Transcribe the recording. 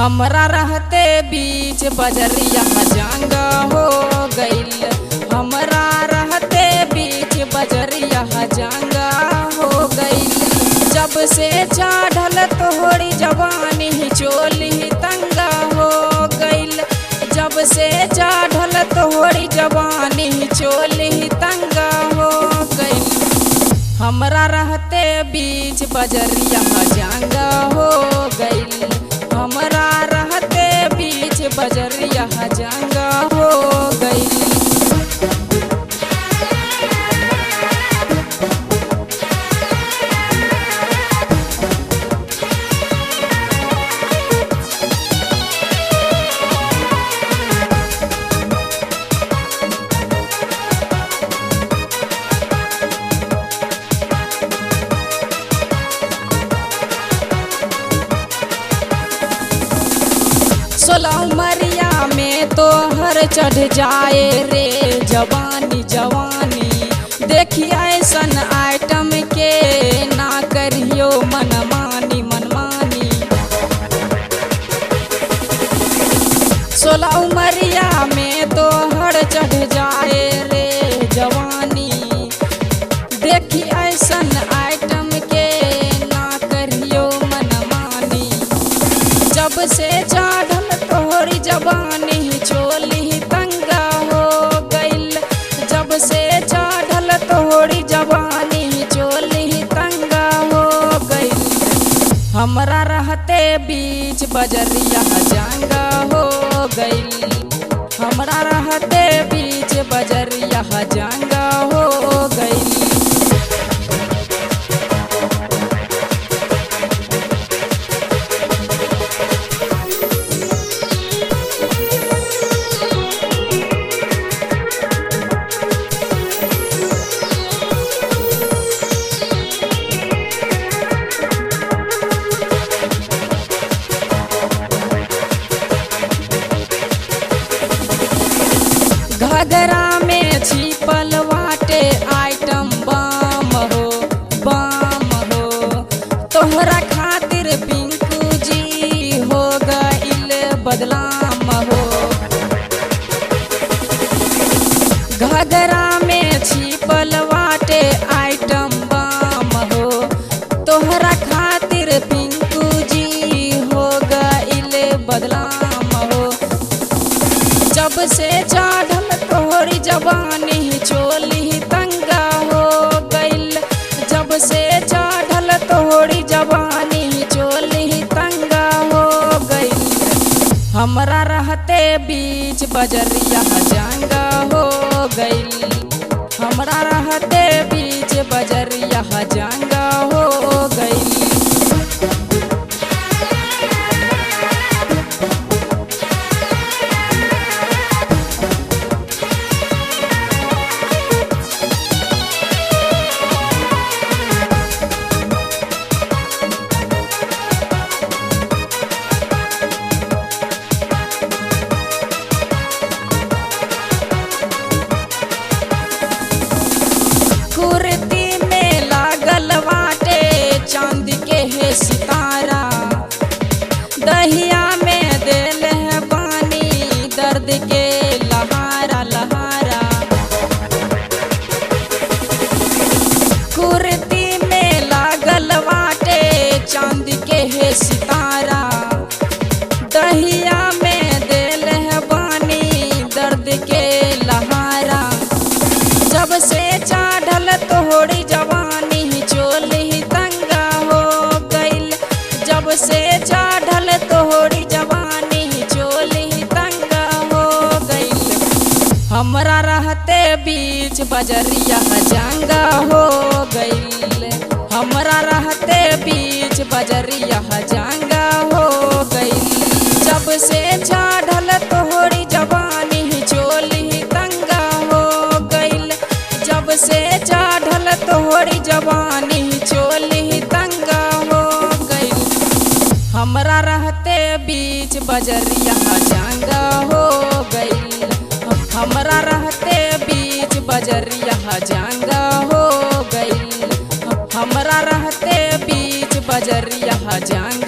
हमरा रहते बीच बजरिया जंग हो गईल हमरा रहते बीच बजरिया जंग हो गईल जब से चढ़ल तोहरी जवानी चोली तंगा हो गईल जब से चढ़ल तोहरी जवानी चोली तंगा हो गईल हमरा रहते बीच बजरिया जंग हो गईल हमरा रहते बीच बजरिया जंग हो गईल सोलह उमरिया में तो हर चढ़ जाए रे जवानी जवानी देखी ऐसन आइटम के ना करियो मनमानी मनमानी सोलह उमरिया में तो हर चढ़ जाए रे जवानी देखी ऐसन आइटम के ना करियो मनमानी जब से चढ़ल तोहरी जवानी चोली तंगा हो गईल जब से चढ़ल तोहरी जवानी चोली तंगा हो गईल हमरा रहते बीच बजरिया जंगा हो गईल हमरा रहते बीच बजरिया जंगा हो गईल घगरा में छिपल वाटे आइटम बम हो बम हो तोहरा खातिर पिंकू जी हो गईल बदलाम हो घगरा में छिपल वाटे आइटम बम हो तोहरा खातिर पिंकू जी हो गईल बदलाम हो जब से चढ़ल तोहरी जवानी चोली तंगा हो गईल जब से चढ़ल तोहरी जवानी चोली तंगा हो गईल हमरा रहते बीच बजरिया जंगा हो गईल हमरा रहते बीच बजरिया जंगा हो गईल कुर्ती में लागल वाटे चांद के है सितारा दहिया में दिल है पानी दर्द के लहारा लहारा कुर्ती में लागल वाटे चांद के है सितारा दहिया में दिल है पानी दर्द के लहारा जब से चढ़ल तोहरी जवानी चोली तंगा हो गईल जब से चढ़ल तोहरी जवानी चोली तंगा हो गईल हमरा रहते बीच बजरिया जंगा हो गईल हमरा रहते बीच बजरिया जंगा हो गईल जब से चढ़ल तोहरी जवानी चोली तंगा हो गईल जब से चढ़ल तोहरी जवानी चोली तंगा हो गईल हमरा रहते बीच बजरिया जंगा हो गईल हमरा रहते बीच बजरिया जंगा हो गईल हमरा रहते बीच बजरिया जंग